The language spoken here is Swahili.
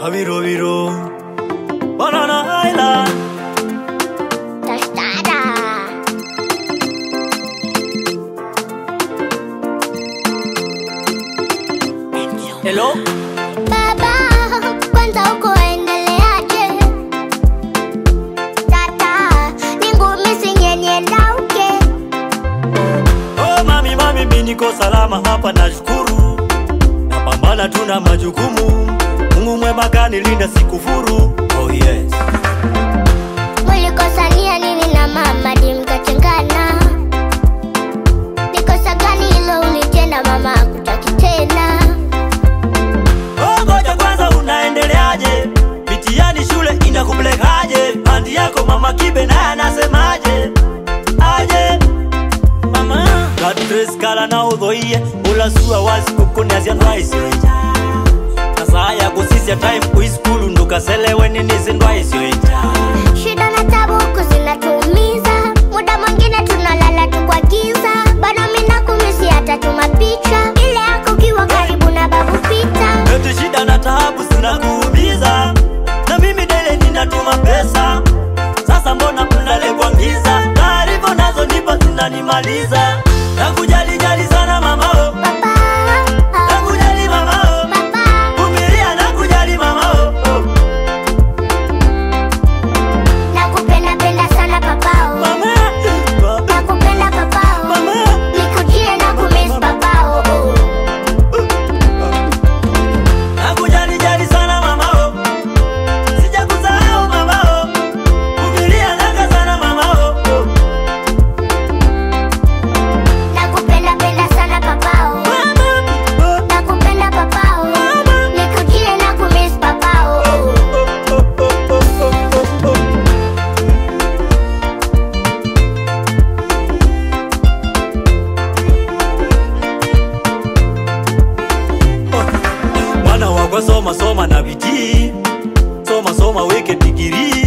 Kabirobiro Banana Island Tostada. Hello Baba, kwanza uko endeleaje? Tata, ni ngumi sinyenyelauke. Oh mami mami mimi niko salama hapa nashukuru Napambana tuna majukumu Mungu mwema kanilinda sikufuru Oh yes Mulikosania nini na mama di mkatengana? Ni kosa gani hilo ulitenda mama akutaki tena? Oh ngoja kwanza unaendeleaje Mitihani shule inakupelekaje Bandi yako mama kibe naye anasemaje Aje Mama Kadres kala na udhoie Ulasua wazi kukuni azian raisi Kasaa ya kusisya time kuiskulu Ndukaselewe nini zindwaisi Shida na tabu huku zinatuumiza, muda mwingine tunalala tu kwa giza. Bado mimi nakumisi hata tuma picha ile yako ukiwa karibu na babu Pita. Eti shida na taabu zinakuumiza Na mimi dele ninatuma pesa Sasa mbona mnalegwa ngiza Taarifa nazo nipa zinanimaliza Nakujali jali sana mamao Papa, Nakujali mamao papa, Vumilia nakujali mamao nakupenda penda sana papao, Mama Baba nakupenda papao, Mama nikujie na kumiss papao. Nakujali jali sana mamao Sijakusahau mamao Vumilia naka sana mamao Nakupenda penda sana papao, Mama nakupenda papao, nikujie na kumiss papao. mwana wakwa soma soma na bidii soma soma weke digiri